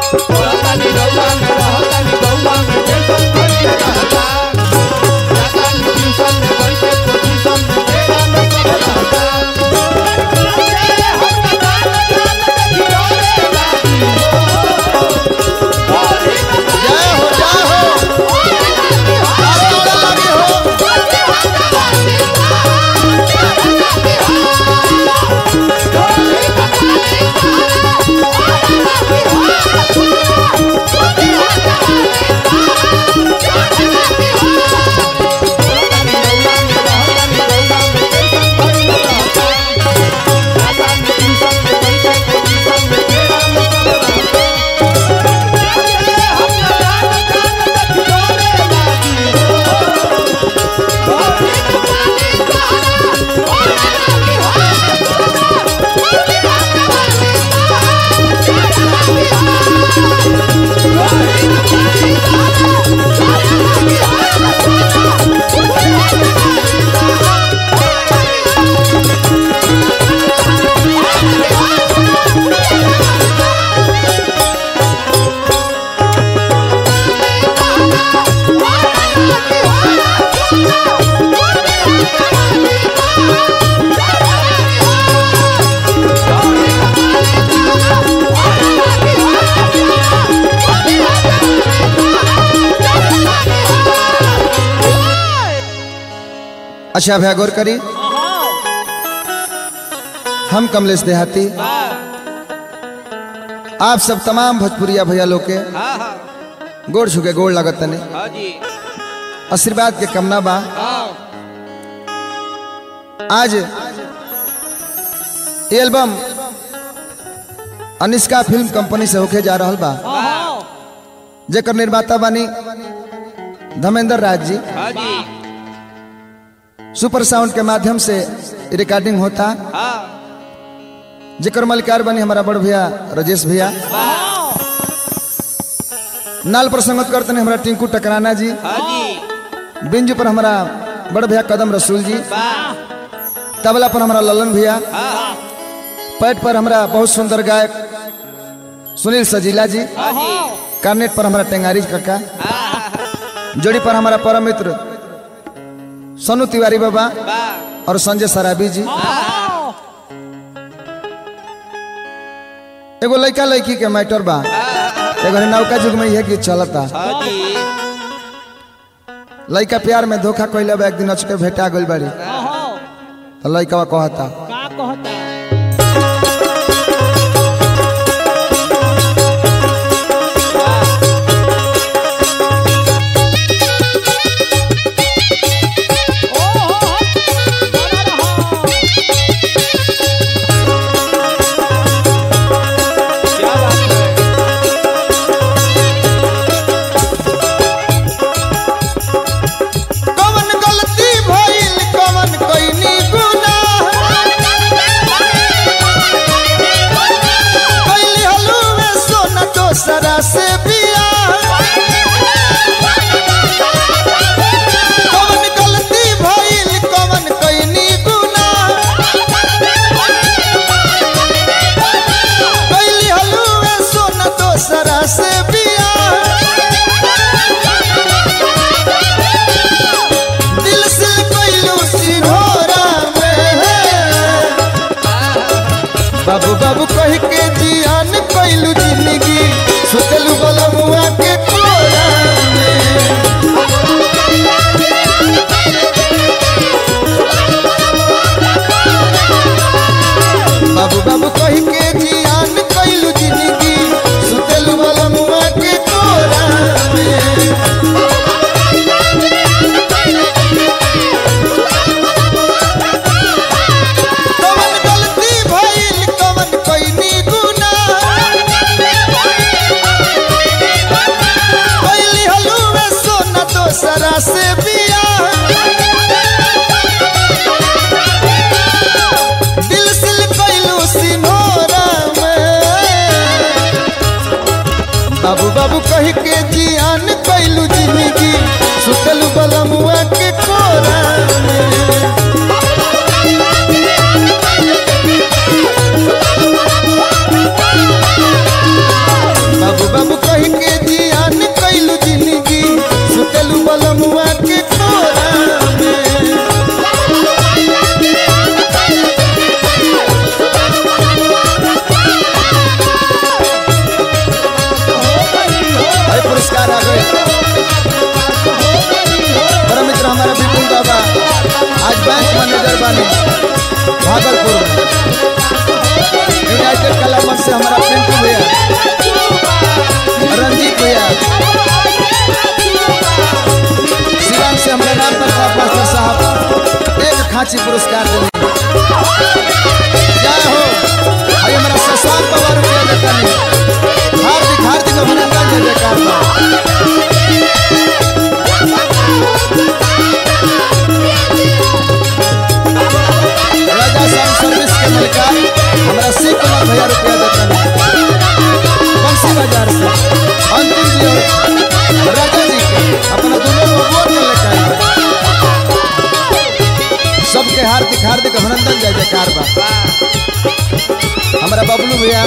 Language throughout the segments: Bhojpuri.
रहतानी रउआ में रहतानी गौवा में टेंशन भइले रहता जातानी ट्यूशन में बनके पोजीशन में तेरा में सब रहता जय हो जय हो आप जोड़ा लगे हो अच्छा भैया गौर करी हम कमलेश देहाती आप सब तमाम भोजपुरिया भैया लोग के गोड़ छुके गोड़ लागत तने आशीर्वाद के कमना बा आज ये एल्बम अनिष्का फिल्म कंपनी से होके जा रहल बा जेकर निर्माता बानी धर्मेंद्र राज जी सुपर साउंड के माध्यम से रिकॉर्डिंग होता जेकर मलिकार बनी हमारा बड़ भैया राजेश भैया नाल पर संगत करते हैं हमारा टिंकू टकराना जी बिंजू पर हमारा बड़ भैया कदम रसूल जी तबला पर हमारा ललन भैया पैट पर हमारा बहुत सुंदर गायक सुनील सजीला जी कार्नेट पर हमारा टेंगारी काका जोड़ी पर हमारा परम मित्र सोनू तिवारी बाबा और संजय सराबी जी एगो लड़का लड़की के मैटर बा एगो नौका युग में यह गीत चलता लड़का प्यार में धोखा कैले बा एक दिन अचके भेटा गइल बाड़ी तो लड़का कहता का कहता कवन गलती भइल कवन कइनी गुनाह कैली हलुए सोना दोसरा से बियाह कवन गलती भइल कवन कइनी गुनाह कैली हलुए सोना दोसरा से बियाह दिल से कैलू सिरहोरा में बाबू बाबू कह के जियान कैलू जिंदगी सुतलू बलमुआ के कोरा में बाबू बाबू कह के जियान कैलू जिंदगी सुतलू बलमुआ के कोरा में कवन गलती भइल कवन कइनी बेंची पुरस्कार दिले जय हो भाई हमारा शशांक बाबा रुपया देता नहीं हार्दिक हार्दिक अभिनंदन जय जयकार बा राजा साउंड सर्विस के मलिकार हमारा शिव कुमार भैया रुपया देता नहीं बंसी बाजार से अंतिम जी और राजा जी के अपना दोनों बबुआ के लेकर आए सबके हार्दिक हार्दिक अभिनंदन जय जयकार बा हमारा बबलू भैया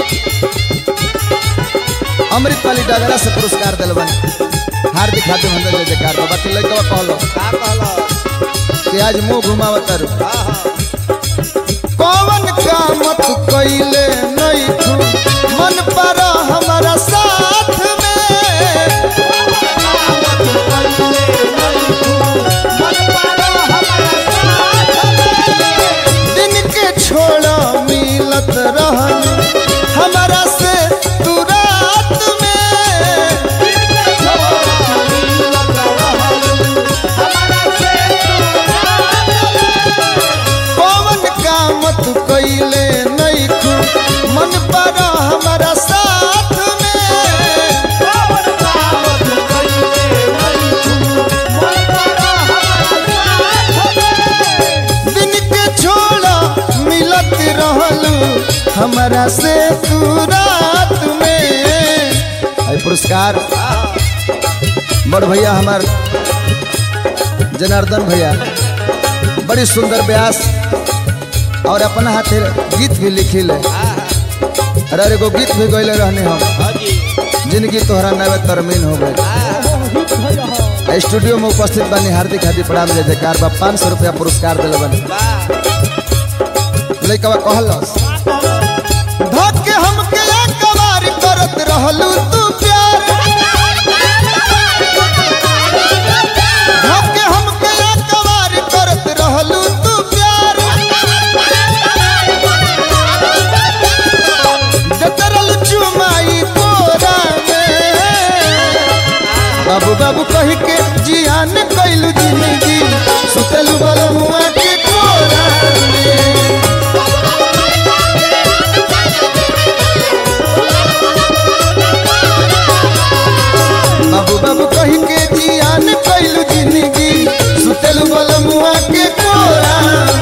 अमृत वाली डगरा से पुरस्कार दिलवन हार्दिक हार्दिक अभिनंदन जय जयकार बा बाकी लड़का कहलो का कहलो कि आज मुंह घुमावत तारू हाँ हाँ कौन काम तू कैले नहीं तू मन पर हमारा साथ में दिन के छोड़ा मिलत रहन हमारा से तू रात में कौन काम तू कैले नहीं तू मन पर हमारा साथ में दिन के छोड़ा मिलत रहलू हमारा से तू रात में आई पुरस्कार बड़ भैया हमार जनार्दन भैया बड़ी सुंदर व्यास और अपना हाथे गीत भी लिखिल अरे एगो गीत भी गैले रहने हम हाँ जी जिंदगी तोहरा नवे तरमीन हो गई स्टूडियो में उपस्थित बनी हार्दिक हार्दिक प्रणाम जय जयकार बा पाँच सौ रुपया पुरस्कार दिल बनी वाह लइकवा कहलस धके हमके कबार करत रहलू तू प्यार धके हमके कबार करत रहलू तू प्यार जतरल चुमाई कोरा में बाबू बाबू कह के जियान कैलू जिंदगी सुतलू बलमुआ के कोरा में बाबू बाबू कह के जियान कैलू जिंदगी सुतलू बलमुआ के कोरा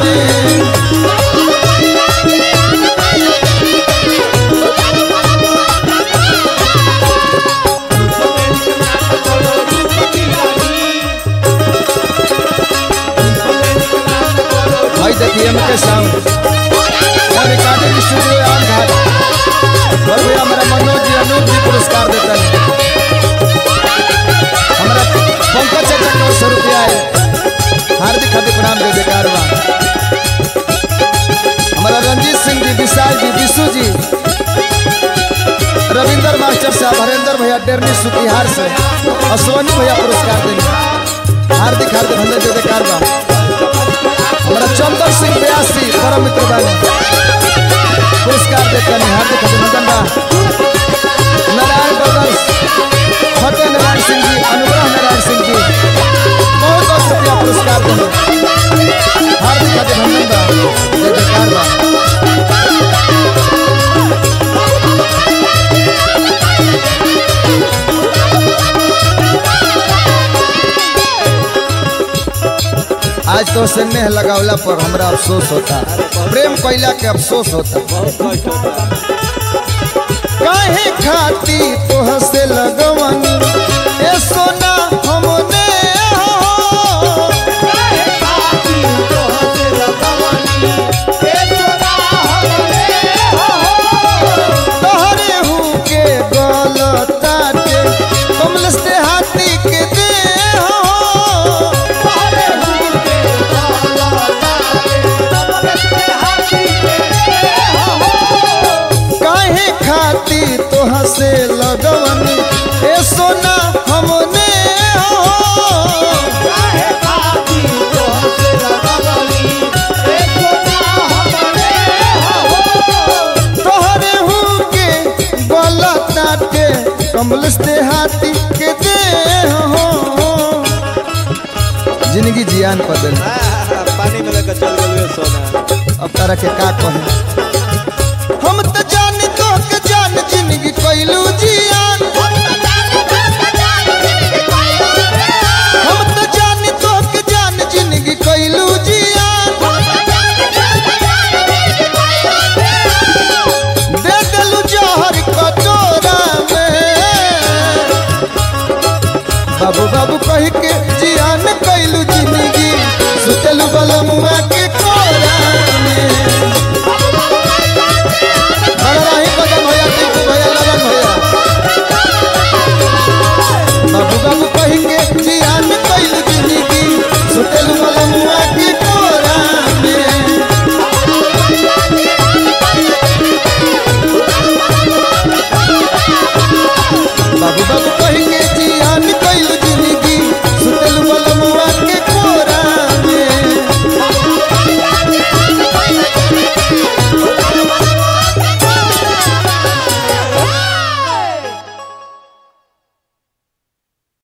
में भाई देखिए एम के साउंड और रिकॉर्डिंग स्टूडियो आन घाट और भैया हमारा मनोज जी अनूप जी पुरस्कार देते हैं हमारा पंकज चाचा को सौ रुपया है हार्दिक हार्दिक प्रणाम दे जयकार बा हमारा रंजीत सिंह जी विशाल जी विशु जी रविंदर मास्टर साहब हरेंद्र भैया डेरनी सुतिहार से और सोनी भैया पुरस्कार देंगे हार्दिक हार्दिक अभिनंदन दे जयकार बा हमारा चंदन सिंह व्यासी परम मित्र बानी पुरस्कार देते हैं हार्दिक अभिनंदन बा नारायण ब्रदर्स फतेह नारायण सिंह जी अनुग्रह नारायण सिंह जी बहुत बहुत शुक्रिया पुरस्कार देने हार्दिक अभिनंदन बा जय जयकार बा आज तो स्नेह लगावला पर हमरा अफसोस होता प्रेम कैला के अफसोस होता बहुत कष्ट होता काहे खाती तोह से लगवन ए सोना हमने हो तोहरे हूँ के गलताटे कमल से हाथी के दे हो काहे खाती तोह से लगवन ए सोना हमने हो तोहरे हूँ के गलताटे कमल से हाथी के दे हो जिंदगी जियान बदल वाह पानी में लेकर चल गए सोना अब तारा के का कहे हम तो जान तो के जान जिंदगी कैलू जियान हम तो जान तो के जान जिंदगी कैलू जियान दे देलू जहर कटोरा में बाबू बाबू कह के जियान कैलू जिंदगी सुतलू बलमुआ के कोरा में बलराही कदम भैया टिंकू भैया लगन भैया बाबू बाबू कह के जियान कैलू जिंदगी सुतलू बलमुआ के कोरा में बाबू बाबू